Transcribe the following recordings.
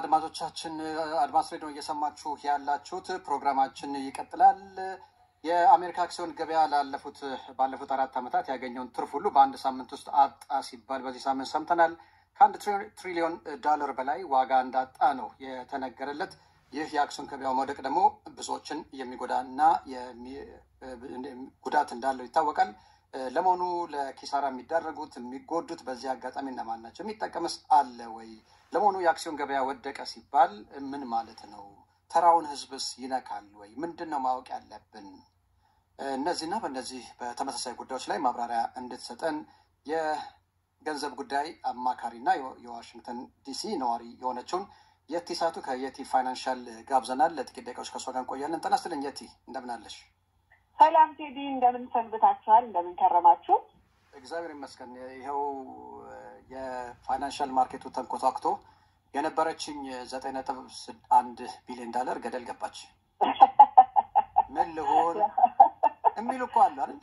አድማጮቻችን አድማስ ሬዲዮ እየሰማችሁ ያላችሁት ፕሮግራማችን ይቀጥላል። የአሜሪካ አክሲዮን ገበያ ላለፉት ባለፉት አራት ዓመታት ያገኘውን ትርፍ ሁሉ በአንድ ሳምንት ውስጥ አጣ ሲባል በዚህ ሳምንት ሰምተናል። ከአንድ ትሪሊዮን ዶላር በላይ ዋጋ እንዳጣ ነው የተነገረለት። ይህ የአክሲዮን ገበያው መውደቅ ደግሞ ብዙዎችን የሚጎዳና ጉዳት እንዳለው ይታወቃል። ለመሆኑ ለኪሳራ የሚዳረጉት የሚጎዱት በዚህ አጋጣሚ እነማን ናቸው? የሚጠቀምስ አለ ወይ? ለመሆኑ የአክሲዮን ገበያ ወደቀ ሲባል ምን ማለት ነው? ተራውን ህዝብስ ይነካል ወይ? ምንድን ነው ማወቅ ያለብን? እነዚህና በእነዚህ በተመሳሳይ ጉዳዮች ላይ ማብራሪያ እንድትሰጠን የገንዘብ ጉዳይ አማካሪና የዋሽንግተን ዲሲ ነዋሪ የሆነችውን የቲ ሳቱ ከየቲ ፋይናንሻል ጋብዘናል። ለጥቂት ደቂቃዎች ከእሷ ጋር እንቆያለን። ጤና ይስጥልኝ የቲ፣ እንደምን አለሽ? ሰላም ቴዲ፣ እንደምን ሰንብታችኋል? እንደምን ከረማችሁ? እግዚአብሔር ይመስገን። ይኸው የፋይናንሻል ማርኬቱ ተንኮታክቶ የነበረችኝ ዘጠኝ ነጥብ አንድ ቢሊዮን ዳለር ገደል ገባች። ምን ልሆን የሚሉ እኮ አሉ አይደል?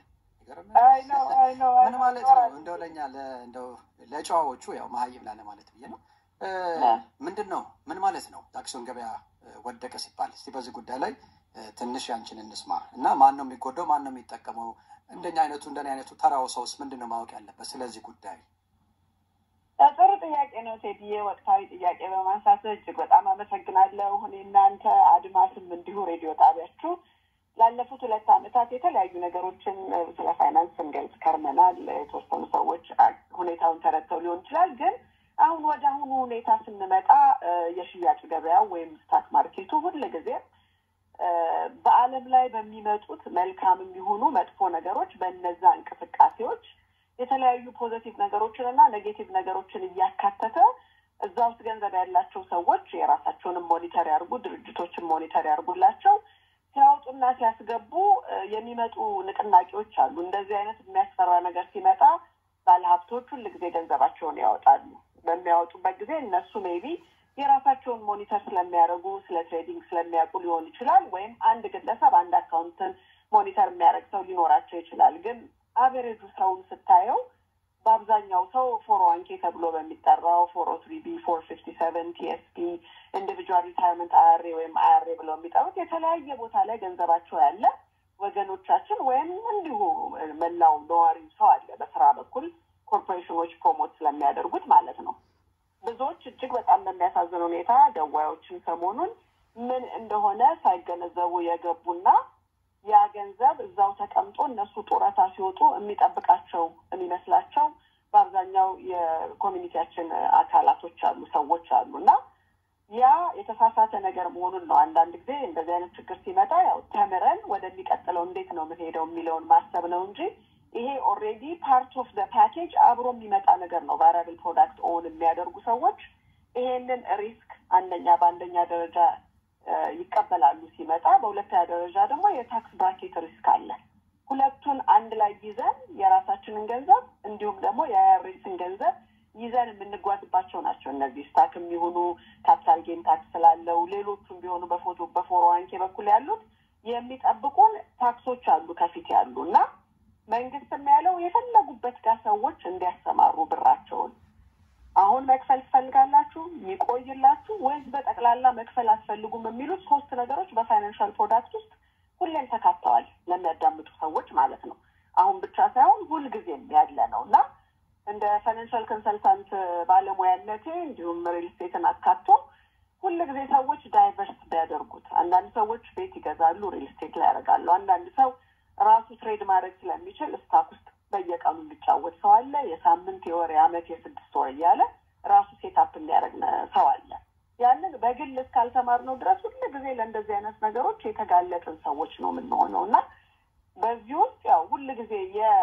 ምን ማለት ነው? እንደው ለእኛ እንደው ለጨዋዎቹ ያው መሀይም ላለ ማለት ብዬ ነው። ምንድን ነው ምን ማለት ነው የአክሲዮን ገበያ ወደቀ ሲባል? እስቲ በዚህ ጉዳይ ላይ ትንሽ ያንችን እንስማ እና ማን ነው የሚጎዳው? ማን ነው የሚጠቀመው? እንደኛ አይነቱ እንደኔ አይነቱ ተራው ሰውስ ምንድን ነው ማወቅ ያለበት ስለዚህ ጉዳይ? ጥሩ ጥያቄ ነው ቴዲዬ። ወቅታዊ ጥያቄ በማንሳት እጅግ በጣም አመሰግናለሁ። እኔ እናንተ አድማስም እንዲሁ ሬዲዮ ጣቢያችሁ ላለፉት ሁለት ዓመታት የተለያዩ ነገሮችን ስለ ፋይናንስ ስንገልጽ ከርመናል። የተወሰኑ ሰዎች ሁኔታውን ተረድተው ሊሆን ይችላል። ግን አሁን ወደ አሁኑ ሁኔታ ስንመጣ የሽያጭ ገበያው ወይም ስታክ ማርኬቱ ሁል ጊዜ በዓለም ላይ በሚመጡት መልካም የሚሆኑ መጥፎ ነገሮች በእነዛ እንቅስቃሴዎች የተለያዩ ፖዘቲቭ ነገሮችን እና ኔጌቲቭ ነገሮችን እያካተተ እዛ ውስጥ ገንዘብ ያላቸው ሰዎች የራሳቸውንም ሞኒተር ያርጉ፣ ድርጅቶችን ሞኒተር ያርጉላቸው ሲያወጡና ሲያስገቡ የሚመጡ ንቅናቄዎች አሉ። እንደዚህ አይነት የሚያስፈራ ነገር ሲመጣ ባለሀብቶች ሁል ጊዜ ገንዘባቸውን ያወጣሉ። በሚያወጡበት ጊዜ እነሱ ሜቢ የራሳቸውን ሞኒተር ስለሚያደርጉ ስለ ትሬዲንግ ስለሚያውቁ ሊሆን ይችላል። ወይም አንድ ግለሰብ አንድ አካውንትን ሞኒተር የሚያደርግ ሰው ሊኖራቸው ይችላል። ግን አቨሬጁ ሰውን ስታየው በአብዛኛው ሰው ፎር ዋንኬ ተብሎ በሚጠራው ፎር ኦ ትሪ ቢ ፎር ፊፍቲ ሰቨን ቲኤስፒ ኢንዲቪጁዋል ሪታይርመንት አያሬ ወይም አያሬ ብለው የሚጠሩት የተለያየ ቦታ ላይ ገንዘባቸው ያለ ወገኖቻችን ወይም እንዲሁ መላው ነዋሪው ሰው አለ። በስራ በኩል ኮርፖሬሽኖች ፕሮሞት ስለሚያደርጉት ማለት ነው። ብዙዎች እጅግ በጣም በሚያሳዝን ሁኔታ ደዋዮችን ሰሞኑን ምን እንደሆነ ሳይገነዘቡ የገቡና ያ ገንዘብ እዛው ተቀምጦ እነሱ ጡረታ ሲወጡ የሚጠብቃቸው የሚመስላቸው በአብዛኛው የኮሚኒቲያችን አካላቶች አሉ፣ ሰዎች አሉ እና ያ የተሳሳተ ነገር መሆኑን ነው። አንዳንድ ጊዜ እንደዚህ አይነት ችግር ሲመጣ ያው ተምረን ወደሚቀጥለው እንዴት ነው የምንሄደው የሚለውን ማሰብ ነው እንጂ ይሄ ኦልሬዲ ፓርት ኦፍ ደ ፓኬጅ አብሮ የሚመጣ ነገር ነው። ቫሪያብል ፕሮዳክት ኦን የሚያደርጉ ሰዎች ይሄንን ሪስክ አንደኛ በአንደኛ ደረጃ ይቀበላሉ ሲመጣ፣ በሁለተኛ ደረጃ ደግሞ የታክስ ብራኬት ሪስክ አለ። ሁለቱን አንድ ላይ ይዘን የራሳችንን ገንዘብ እንዲሁም ደግሞ የአይአርኤስን ገንዘብ ይዘን የምንጓዝባቸው ናቸው። እነዚህ ስታክ የሚሆኑ ካፒታል ጌን ታክስ ስላለው ሌሎቹም ቢሆኑ በፎቶ በፎሮ ዋንኬ በኩል ያሉት የሚጠብቁን ታክሶች አሉ ከፊት ያሉ እና መንግስትም ያለው የፈለጉበት ጋር ሰዎች እንዲያሰማሩ ብራቸውን አሁን መክፈል ትፈልጋላችሁ ይቆይላችሁ ወይስ በጠቅላላ መክፈል አትፈልጉም የሚሉት ሶስት ነገሮች በፋይናንሻል ፕሮዳክት ውስጥ ሁሌም ተካተዋል ለሚያዳምጡ ሰዎች ማለት ነው። አሁን ብቻ ሳይሆን ሁልጊዜም ያለ ነው እና እንደ ፋይናንሻል ኮንሰልታንት ባለሙያነቴ እንዲሁም ሪል ስቴትን አካቶ ሁል ጊዜ ሰዎች ዳይቨርስ ቢያደርጉት፣ አንዳንድ ሰዎች ቤት ይገዛሉ፣ ሪል ስቴት ላይ ያደርጋሉ። አንዳንድ ሰው ራሱ ትሬድ ማድረግ ስለሚችል ስታክ ውስጥ በየቀኑ የሚጫወት ሰው አለ። የሳምንት የወር የአመት የስድስት ወር እያለ ራሱ ሴታፕ የሚያደርግ ሰው አለ። ያንን በግል እስካልተማርነው ድረስ ሁሉ ጊዜ ለእንደዚህ አይነት ነገሮች የተጋለጥን ሰዎች ነው የምንሆነው እና በዚህ ውስጥ ያው ሁል ጊዜ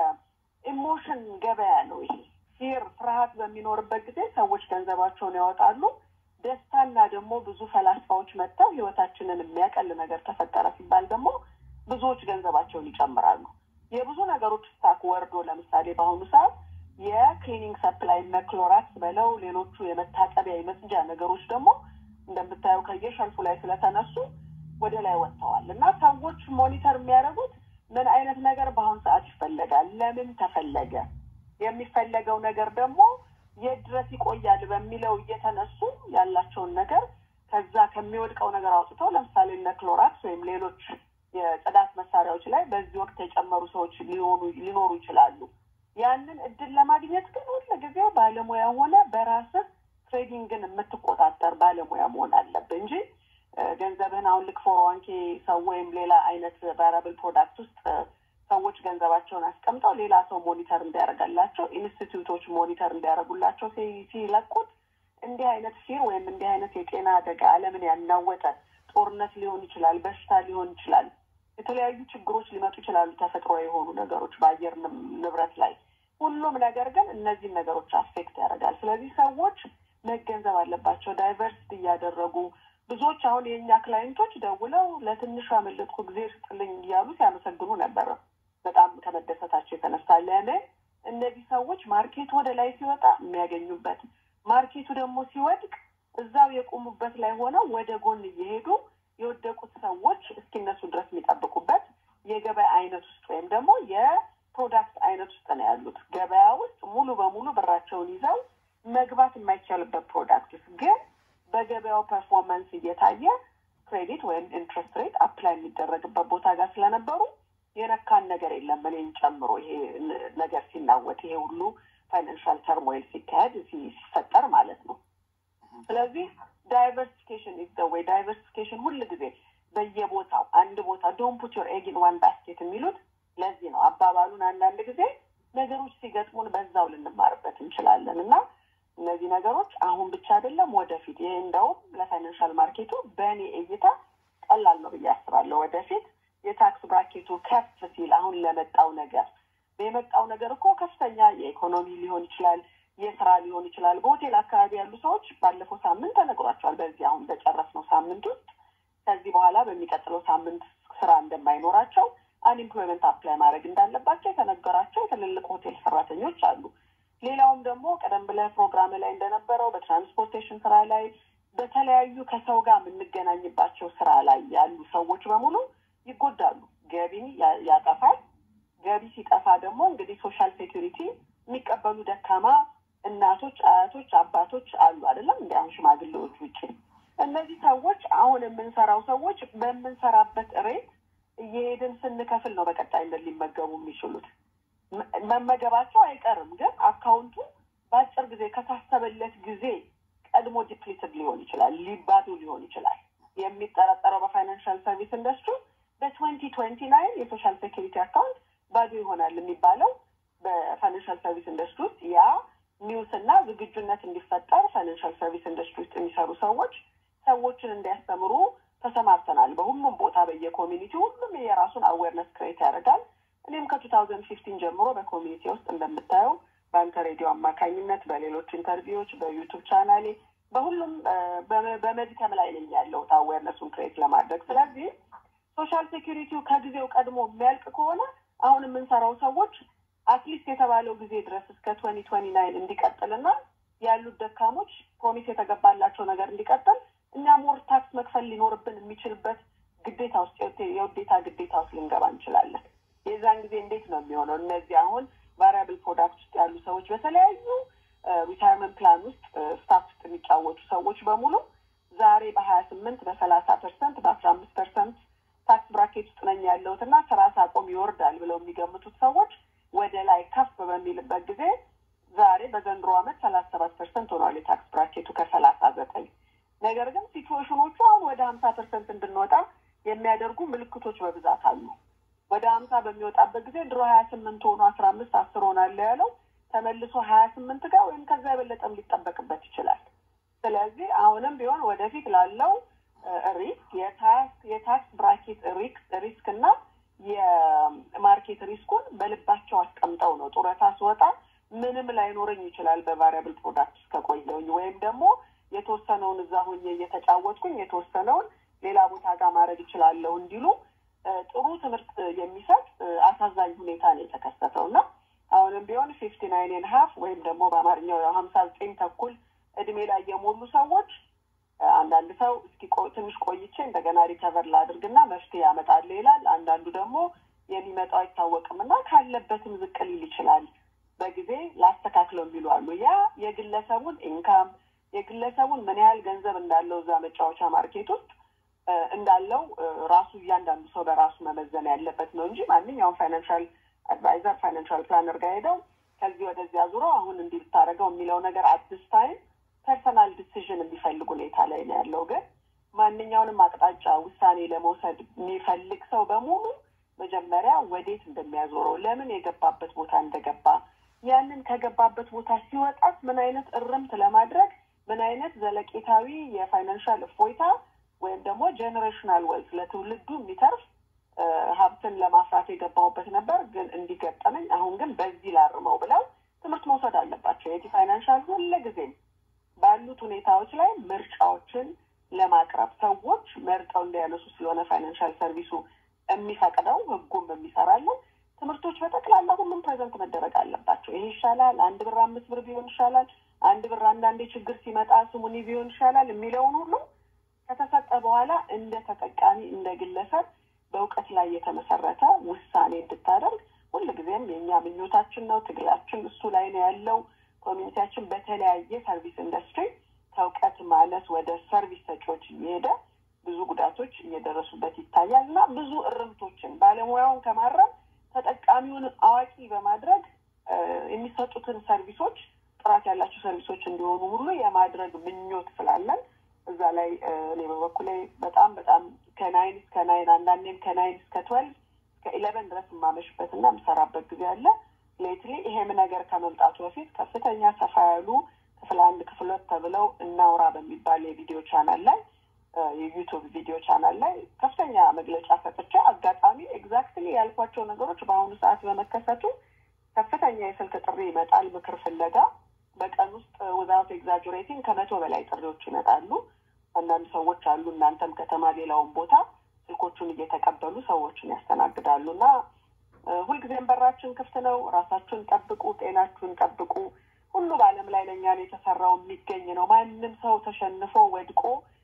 የኢሞሽን ገበያ ነው ይሄ። ፊር ፍርሃት በሚኖርበት ጊዜ ሰዎች ገንዘባቸውን ያወጣሉ። ደስታና ደግሞ ብዙ ፈላስፋዎች መጥተው ህይወታችንን የሚያቀል ነገር ተፈጠረ ሲባል ደግሞ ብዙዎች ገንዘባቸውን ይጨምራሉ። የብዙ ነገሮች ስታክ ወርዶ ለምሳሌ በአሁኑ ሰዓት የክሊኒንግ ሰፕላይ መክሎራክስ በለው ሌሎቹ የመታጠቢያ የመጽጃ ነገሮች ደግሞ እንደምታየው ከየሸልፉ ላይ ስለተነሱ ወደ ላይ ወጥተዋል እና ሰዎች ሞኒተር የሚያደርጉት ምን አይነት ነገር በአሁኑ ሰዓት ይፈለጋል፣ ለምን ተፈለገ፣ የሚፈለገው ነገር ደግሞ የት ድረስ ይቆያል በሚለው እየተነሱ ያላቸውን ነገር ከዛ ከሚወድቀው ነገር አውጥተው ለምሳሌ እነ ክሎራክስ ወይም ሌሎች የጽዳት መሳሪያዎች ላይ በዚህ ወቅት የጨመሩ ሰዎች ሊሆኑ ሊኖሩ ይችላሉ። ያንን እድል ለማግኘት ግን ሁል ጊዜ ባለሙያ ሆነ በራስህ ትሬዲንግን የምትቆጣጠር ባለሙያ መሆን አለብህ እንጂ ገንዘብህን አሁን ልክ ፎር ዋን ኬ ሰው ወይም ሌላ አይነት ቫሪያብል ፕሮዳክት ውስጥ ሰዎች ገንዘባቸውን አስቀምጠው ሌላ ሰው ሞኒተር እንዲያደርጋላቸው ኢንስቲትዩቶች ሞኒተር እንዲያደርጉላቸው ሲለቁት እንዲህ አይነት ፊር ወይም እንዲህ አይነት የጤና አደጋ ዓለምን ያናወጠ ጦርነት ሊሆን ይችላል፣ በሽታ ሊሆን ይችላል፣ የተለያዩ ችግሮች ሊመጡ ይችላሉ፣ ተፈጥሮ የሆኑ ነገሮች በአየር ንብረት ላይ ሁሉም ነገር ግን እነዚህን ነገሮች አፌክት ያደርጋል። ስለዚህ ሰዎች መገንዘብ አለባቸው። ዳይቨርሲቲ እያደረጉ ብዙዎች አሁን የእኛ ክላይንቶች ደውለው ለትንሹ ያመለጥኩ ጊዜ ስጥልኝ እያሉ ሲያመሰግኑ ነበረ። በጣም ከመደሰታቸው የተነሳ ለምን እነዚህ ሰዎች ማርኬቱ ወደ ላይ ሲወጣ የሚያገኙበት ማርኬቱ ደግሞ ሲወድቅ እዛው የቆሙበት ላይ ሆነው ወደ ጎን እየሄዱ የወደቁት ሰዎች እስኪነሱ ድረስ የሚጠብቁበት የገበያ አይነት ውስጥ ወይም ደግሞ የፕሮዳክት አይነት ውስጥ ነው ያሉት። ገበያ ውስጥ ሙሉ በሙሉ ብራቸውን ይዘው መግባት የማይቻልበት ፕሮዳክት ውስጥ ግን በገበያው ፐርፎርማንስ እየታየ ክሬዲት ወይም ኢንትረስት ሬት አፕላይ የሚደረግበት ቦታ ጋር ስለነበሩ የነካን ነገር የለም። እኔን ጨምሮ ይሄ ነገር ሲናወጥ ይሄ ሁሉ ፋይናንሻል ተርሞይል ሲካሄድ ሲፈጠር ማለት ነው። ስለዚህ ዳይቨርሲፊኬሽን ኢዝ ዘ ዌይ። ዳይቨርሲፊኬሽን ሁል ጊዜ በየቦታው አንድ ቦታ ዶን ፑት ዮር ኤግ ኢን ዋን ባስኬት የሚሉት ለዚህ ነው። አባባሉን አንዳንድ ጊዜ ነገሮች ሲገጥሙን በዛው ልንማርበት እንችላለን እና እነዚህ ነገሮች አሁን ብቻ አይደለም ወደፊት። ይሄ እንደውም ለፋይናንሻል ማርኬቱ በእኔ እይታ ቀላል ነው ብዬ አስባለሁ። ወደፊት የታክስ ብራኬቱ ከፍ ሲል አሁን ለመጣው ነገር የመጣው ነገር እኮ ከፍተኛ የኢኮኖሚ ሊሆን ይችላል፣ የስራ ሊሆን ይችላል። በሆቴል አካባቢ ያሉ ሰዎች ባለፈው ሳምንት ተነግሯቸዋል። በዚህ አሁን በጨረስነው ሳምንት ውስጥ ከዚህ በኋላ በሚቀጥለው ሳምንት ስራ እንደማይኖራቸው አንኢምፕሎይመንት አፕላይ ማድረግ እንዳለባቸው የተነገራቸው የትልልቅ ሆቴል ሰራተኞች አሉ። ሌላውም ደግሞ ቀደም ብለህ ፕሮግራም ላይ እንደነበረው በትራንስፖርቴሽን ስራ ላይ በተለያዩ ከሰው ጋር የምንገናኝባቸው ስራ ላይ ያሉ ሰዎች በሙሉ ይጎዳሉ። ገቢ ያጠፋል። ገቢ ሲጠፋ ደግሞ እንግዲህ ሶሻል ሴኩሪቲ የሚቀበሉ ደካማ እናቶች፣ አያቶች፣ አባቶች አሉ አይደለም እንዲ አሁን ሽማግሌዎች ውጭ እነዚህ ሰዎች አሁን የምንሰራው ሰዎች በምንሰራበት ሬት እየሄድን ስንከፍል ነው በቀጣይነት ሊመገቡ የሚችሉት። መመገባቸው አይቀርም፣ ግን አካውንቱ በአጭር ጊዜ ከታሰበለት ጊዜ ቀድሞ ዲፕሊትድ ሊሆን ይችላል፣ ሊባዱ ሊሆን ይችላል። የሚጠረጠረው በፋይናንሻል ሰርቪስ ኢንዱስትሪ በትዌንቲ ትዌንቲ ናይን የሶሻል ሴኪሪቲ አካውንት ባዶ ይሆናል የሚባለው በፋይናንሻል ሰርቪስ ኢንዱስትሪ ውስጥ ያ ኒውስ እና ዝግጁነት እንዲፈጠር ፋይናንሻል ሰርቪስ ኢንዱስትሪ ውስጥ የሚሰሩ ሰዎች ሰዎችን እንዲያስተምሩ ተሰማርተናል። በሁሉም ቦታ በየኮሚኒቲ ሁሉም የራሱን አዌርነስ ክሬት ያደርጋል። እኔም ከቱ ታውዘንድ ፊፍቲን ጀምሮ በኮሚኒቲ ውስጥ እንደምታየው በአንተ ሬዲዮ አማካኝነት፣ በሌሎች ኢንተርቪዎች፣ በዩቱብ ቻናሌ በሁሉም በመድከም ላይ ነኝ ያለሁት አዌርነሱን ክሬት ለማድረግ። ስለዚህ ሶሻል ሴኪሪቲው ከጊዜው ቀድሞ የሚያልቅ ከሆነ አሁን የምንሰራው ሰዎች አትሊስት የተባለው ጊዜ ድረስ እስከ ትወኒ ትወኒ ናይን እንዲቀጥልና ያሉት ደካሞች ፕሮሚስ የተገባላቸው ነገር እንዲቀጥል እኛ ሞር ታክስ መክፈል ሊኖርብን የሚችልበት ግዴታ ውስጥ የውዴታ ግዴታ ውስጥ ልንገባ እንችላለን። የዛን ጊዜ እንዴት ነው የሚሆነው? እነዚህ አሁን ቫሪያብል ፕሮዳክት ውስጥ ያሉ ሰዎች በተለያዩ ሪታይርመንት ፕላን ውስጥ ስታፍ ውስጥ የሚጫወቱ ሰዎች በሙሉ ዛሬ በሀያ ስምንት በሰላሳ ፐርሰንት በአስራ አምስት ፐርሰንት ታክስ ብራኬት ውስጥ ነኝ ያለሁት እና ስራ ሳቆም ይወርዳል ብለው የሚገምቱት ሰዎች ወደ ላይ ከፍ በሚልበት ጊዜ ዛሬ በዘንድሮ ዓመት ሰላሳ ሰባት ፐርሰንት ሆኗል የታክስ ብራኬቱ ከሰላሳ ዘጠኝ ነገር ግን ሲትዌሽኖቹ አሁን ወደ ሀምሳ ፐርሰንት እንድንወጣ የሚያደርጉ ምልክቶች በብዛት አሉ። ወደ ሀምሳ በሚወጣበት ጊዜ ድሮ ሀያ ስምንት ሆኖ አስራ አምስት አስር ሆናለ ያለው ተመልሶ ሀያ ስምንት ጋር ወይም ከዛ የበለጠም ሊጠበቅበት ይችላል። ስለዚህ አሁንም ቢሆን ወደፊት ላለው ሪስክ የታክስ ብራኬት ሪስክ እና የማርኬት ሪስኩን በልባቸው አስቀምጠው ነው ጡረታ ስወጣ ምንም ላይኖረኝ ይችላል በቫሪያብል ፕሮዳክት እስከቆየውኝ ወይም ደግሞ የተወሰነውን እዛ ሆኜ እየተጫወትኩኝ የተወሰነውን ሌላ ቦታ ጋር ማድረግ እችላለሁ እንዲሉ ጥሩ ትምህርት የሚሰጥ አሳዛኝ ሁኔታ ነው የተከሰተው እና አሁንም ቢሆን ፊፍቲ ናይን ሀፍ ወይም ደግሞ በአማርኛው ሀምሳ ዘጠኝ ተኩል እድሜ ላይ የሞሉ ሰዎች አንዳንድ ሰው እስኪ ትንሽ ቆይቼ እንደገና ሪከቨር ላድርግና መፍትሄ ያመጣል ይላል። አንዳንዱ ደግሞ የሚመጣው አይታወቅም እና ካለበትም ዝቅ ሊል ይችላል። በጊዜ ላስተካክለው የሚሉ አሉ። ያ የግለሰቡን ኢንካም የግለሰቡን ምን ያህል ገንዘብ እንዳለው እዛ መጫወቻ ማርኬት ውስጥ እንዳለው ራሱ እያንዳንዱ ሰው በራሱ መመዘን ያለበት ነው እንጂ ማንኛውም ፋይናንሻል አድቫይዘር ፋይናንሻል ፕላነር ጋር ሄደው ከዚህ ወደዚያ ዙሮ አሁን እንዲህ ብታደርገው የሚለው ነገር አዲስ ታይም ፐርሰናል ዲሲዥን የሚፈልግ ሁኔታ ላይ ነው ያለው። ግን ማንኛውንም አቅጣጫ ውሳኔ ለመውሰድ የሚፈልግ ሰው በሙሉ መጀመሪያ ወዴት እንደሚያዞረው ለምን የገባበት ቦታ እንደገባ ያንን ከገባበት ቦታ ሲወጣት ምን አይነት እርምት ለማድረግ ምን አይነት ዘለቄታዊ የፋይናንሻል እፎይታ ወይም ደግሞ ጄኔሬሽናል ዌልት ለትውልዱ የሚተርፍ ሀብትን ለማፍራት የገባሁበት ነበር፣ ግን እንዲገጠመኝ አሁን ግን በዚህ ላርመው ብለው ትምህርት መውሰድ አለባቸው። የቲ ፋይናንሻል ሁልጊዜም ባሉት ሁኔታዎች ላይ ምርጫዎችን ለማቅረብ ሰዎች መርጠው እንዲያነሱ ስለሆነ ፋይናንሻል ሰርቪሱ የሚፈቅደው ህጉም የሚሰራለን ትምህርቶች በጠቅላላ ሁሉም ፕሬዘንት መደረግ አለባቸው። ይሄ ይሻላል፣ አንድ ብር አምስት ብር ቢሆን ይሻላል፣ አንድ ብር አንዳንዴ ችግር ሲመጣ ስሙኒ ቢሆን ይሻላል የሚለውን ሁሉ ከተሰጠ በኋላ እንደ ተጠቃሚ እንደ ግለሰብ በእውቀት ላይ የተመሰረተ ውሳኔ እንድታደርግ ሁልጊዜም የእኛ ምኞታችን ነው። ትግላችን እሱ ላይ ነው ያለው። ኮሚኒቲያችን በተለያየ ሰርቪስ ኢንዱስትሪ ከእውቀት ማነስ ወደ ሰርቪስ ሰጪዎች እየሄደ ብዙ ጉዳቶች እየደረሱበት ይታያል እና ብዙ እርምቶችን ባለሙያውን ከማረም ተጠቃሚውን አዋቂ በማድረግ የሚሰጡትን ሰርቪሶች ጥራት ያላቸው ሰርቪሶች እንዲሆኑ ሁሉ የማድረግ ምኞት ስላለን እዛ ላይ እኔ በበኩሌ በጣም በጣም ከናይን እስከ ናይን አንዳንዴም ከናይን እስከ ትወልቭ እስከ ኢለቨን ድረስ የማመሽበት እና የምሰራበት ጊዜ አለ። ሌትሊ ይሄም ነገር ከመምጣቱ በፊት ከፍተኛ ሰፋ ያሉ ክፍል አንድ ክፍል ሁለት ተብለው እናውራ በሚባል የቪዲዮ ቻናል ላይ የዩቱብ ቪዲዮ ቻናል ላይ ከፍተኛ መግለጫ ሰጥቼ አጋጣሚ ኤግዛክትሊ ያልኳቸው ነገሮች በአሁኑ ሰዓት በመከሰቱ ከፍተኛ የስልክ ጥሪ ይመጣል፣ ምክር ፍለጋ በቀን ውስጥ ውዛውት ኤግዛጁሬቲንግ ከመቶ በላይ ጥሪዎች ይመጣሉ። አንዳንድ ሰዎች አሉ እናንተም ከተማ ሌላውን ቦታ ስልኮቹን እየተቀበሉ ሰዎችን ያስተናግዳሉ እና ሁልጊዜም በራችን ክፍት ነው። ራሳችሁን ጠብቁ፣ ጤናችሁን ጠብቁ። ሁሉ በዓለም ላይ ለእኛ ነው የተሰራው የሚገኝ ነው። ማንም ሰው ተሸንፎ ወድቆ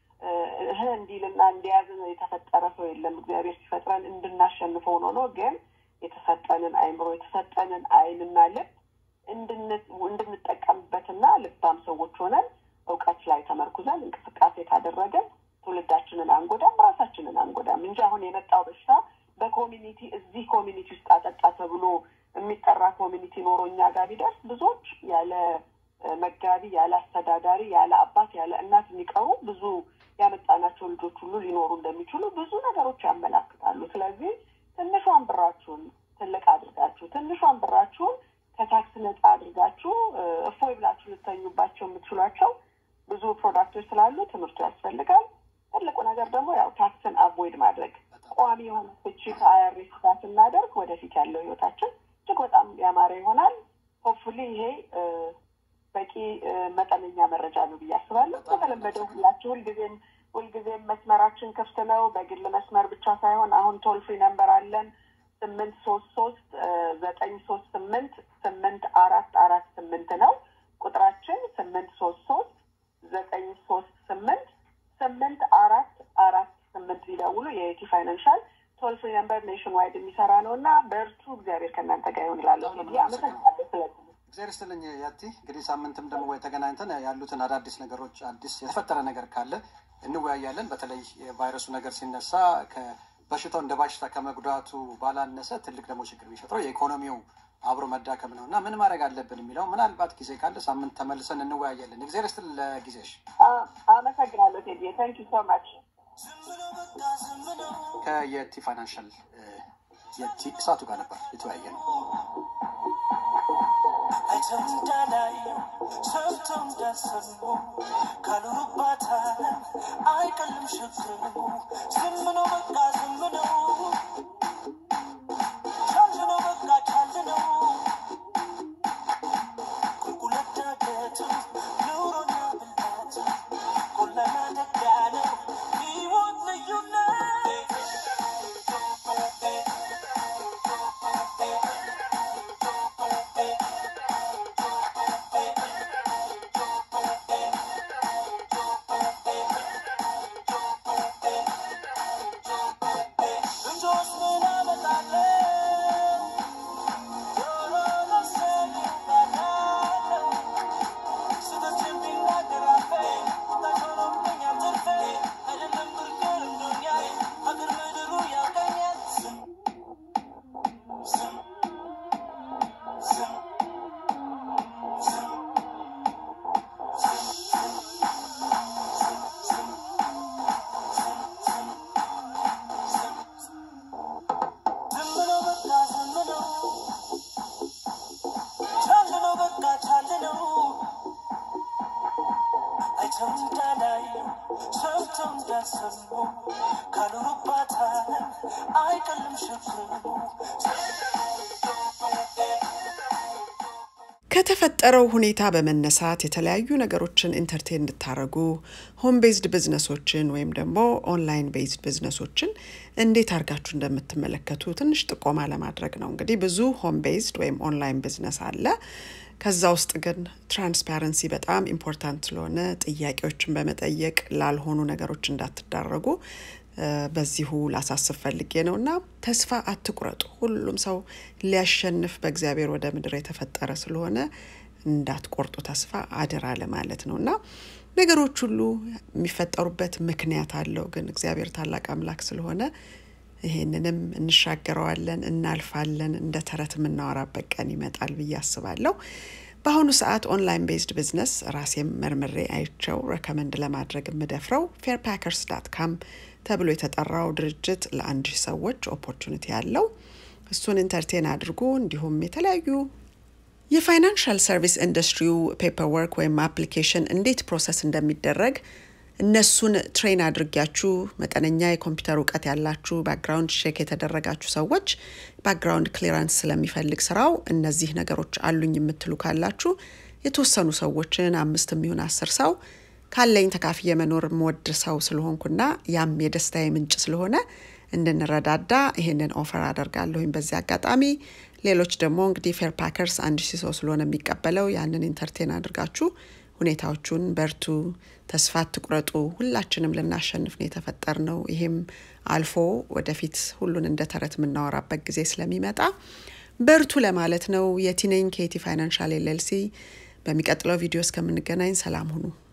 እህ እንዲልና እንዲያዝን የተፈጠረ ሰው የለም። እግዚአብሔር ሲፈጥረን እንድናሸንፈው ነው ነው ግን የተሰጠንን አይምሮ የተሰጠንን አይንና ልብ እንድንጠቀምበትና ልባም ሰዎች ሆነን እውቀት ላይ ተመርኩዘን እንቅስቃሴ ካደረገን ትውልዳችንን አንጎዳም፣ ራሳችንን አንጎዳም እንጂ አሁን የመጣው በሽታ በኮሚኒቲ እዚህ ኮሚኒቲ ውስጥ አጠጣ ተብሎ የሚጠራ ኮሚኒቲ ኖሮ እኛ ጋር ቢደርስ ብዙዎች ያለ መጋቢ፣ ያለ አስተዳዳሪ፣ ያለ አባት፣ ያለ እናት የሚቀሩ ብዙ ያመጣናቸው ልጆች ሁሉ ሊኖሩ እንደሚችሉ ብዙ ነገሮች ያመላክታሉ። ስለዚህ ትንሿን ብራችሁን ትልቅ አድርጋችሁ ትንሿን ብራችሁን ከታክስ ነጻ አድርጋችሁ እፎይ ብላችሁ ልተኙባቸው የምትችሏቸው ብዙ ፕሮዳክቶች ስላሉ ትምህርቱ ያስፈልጋል። ትልቁ ነገር ደግሞ ያው ታክስን አቮይድ ማድረግ ቋሚ የሆነ ፍቺ ከአይአርኤስ ጋር ስናደርግ ወደፊት ያለው ህይወታችን እጅግ በጣም ያማረ ይሆናል። ሆፕፉሊ ይሄ በቂ መጠነኛ መረጃ ነው ብዬ አስባለሁ። በተለመደው ሁላችሁ ሁልጊዜም ሁልጊዜም መስመራችን ክፍት ነው። በግል መስመር ብቻ ሳይሆን አሁን ቶል ፍሪ ነምበር አለን ስምንት ሶስት ሶስት ዘጠኝ ሶስት ስምንት ስምንት አራት አራት ስምንት ነው ቁጥራችን ስምንት ሶስት ሶስት ዘጠኝ ሶስት ስምንት ስምንት አራት አራት ስምንት ሊደውሉ የኢቲ ፋይናንሻል ቶል ፍሪ ነምበር ኔሽን ዋይድ የሚሰራ ነው እና በእርቱ እግዚአብሔር ከእናንተ ጋር ይሆን ይላለሁ። አመሰግናለሁ ስለ እግዚአብሔር ይስጥልኝ ያቲ። እንግዲህ ሳምንትም ደግሞ ወይ ተገናኝተን ያሉትን አዳዲስ ነገሮች አዲስ የተፈጠረ ነገር ካለ እንወያያለን። በተለይ የቫይረሱ ነገር ሲነሳ በሽታው እንደ በሽታ ከመጉዳቱ ባላነሰ ትልቅ ደግሞ ችግር የሚፈጥረው የኢኮኖሚው አብሮ መዳከም ነው እና ምን ማድረግ አለብን የሚለው ምናልባት ጊዜ ካለ ሳምንት ተመልሰን እንወያያለን። እግዚአብሔር ይስጥልኝ ለጊዜሽ። አመሰግናለሁ ቴዲ ታንክ ዩ ሶ ማች። ከየቲ ፋይናንሻል የቲ እሳቱ ጋር ነበር የተወያየ ነው። አይተው እንዳላዩ ሰምተው እንዳልሰሙ ካሉባት ዓለም አይቀልም ሸክሙ። ዝም ነው በቃ ዝም ነው ቻል ነው በቃ ቻል ነው ቁልቁለት ዳገቱ ኑሮና ብልሃቱ ቆላና ደጋ ነው ሕይወት ልዩነት ካልሰሙ ካልኖሩባት ዓለም አይቀልም ሸክሙ ከተፈጠረው ሁኔታ በመነሳት የተለያዩ ነገሮችን ኢንተርቴን እንድታደረጉ ሆም ቤዝድ ቢዝነሶችን ወይም ደግሞ ኦንላይን ቤዝድ ቢዝነሶችን እንዴት አድርጋችሁ እንደምትመለከቱ ትንሽ ጥቆማ ለማድረግ ነው። እንግዲህ ብዙ ሆም ቤዝድ ወይም ኦንላይን ቢዝነስ አለ። ከዛ ውስጥ ግን ትራንስፓረንሲ በጣም ኢምፖርታንት ስለሆነ ጥያቄዎችን በመጠየቅ ላልሆኑ ነገሮች እንዳትዳረጉ በዚሁ ላሳስብ ፈልጌ ነው እና ተስፋ አትቁረጡ። ሁሉም ሰው ሊያሸንፍ በእግዚአብሔር ወደ ምድር የተፈጠረ ስለሆነ እንዳትቆርጡ ተስፋ አደራ ለማለት ነው እና ነገሮች ሁሉ የሚፈጠሩበት ምክንያት አለው። ግን እግዚአብሔር ታላቅ አምላክ ስለሆነ ይሄንንም እንሻገረዋለን፣ እናልፋለን። እንደ ተረት የምናወራበት ቀን ይመጣል ብዬ አስባለሁ። በአሁኑ ሰዓት ኦንላይን ቤዝድ ቢዝነስ ራሴም መርምሬ አይቸው ረከመንድ ለማድረግ የምደፍረው ፌር ፓከርስ ዳት ካም ተብሎ የተጠራው ድርጅት ለአንድ ሺህ ሰዎች ኦፖርቹኒቲ ያለው እሱን ኢንተርቴን አድርጉ። እንዲሁም የተለያዩ የፋይናንሻል ሰርቪስ ኢንዱስትሪው ፔፐር ወርክ ወይም አፕሊኬሽን እንዴት ፕሮሰስ እንደሚደረግ እነሱን ትሬን አድርጊያችሁ መጠነኛ የኮምፒውተር እውቀት ያላችሁ ባክግራውንድ ቼክ የተደረጋችሁ ሰዎች ባክግራውንድ ክሊራንስ ስለሚፈልግ ስራው እነዚህ ነገሮች አሉኝ የምትሉ ካላችሁ የተወሰኑ ሰዎችን አምስት የሚሆን አስር ሰው ካለኝ ተካፍዬ መኖር የምወድ ሰው ስለሆንኩና ያም የደስታዬ ምንጭ ስለሆነ እንድንረዳዳ ይሄንን ኦፈር አደርጋለሁኝ በዚህ አጋጣሚ። ሌሎች ደግሞ እንግዲህ ፌር ፓከርስ አንድ ሺህ ሰው ስለሆነ የሚቀበለው ያንን ኢንተርቴን አድርጋችሁ ሁኔታዎቹን በርቱ፣ ተስፋ አትቁረጡ። ሁላችንም ልናሸንፍ ነው የተፈጠር ነው። ይሄም አልፎ ወደፊት ሁሉን እንደ ተረት የምናወራበት ጊዜ ስለሚመጣ በርቱ ለማለት ነው። የቲነኝ ኬቲ ፋይናንሻል ኤልኤልሲ። በሚቀጥለው ቪዲዮ እስከምንገናኝ ሰላም ሁኑ።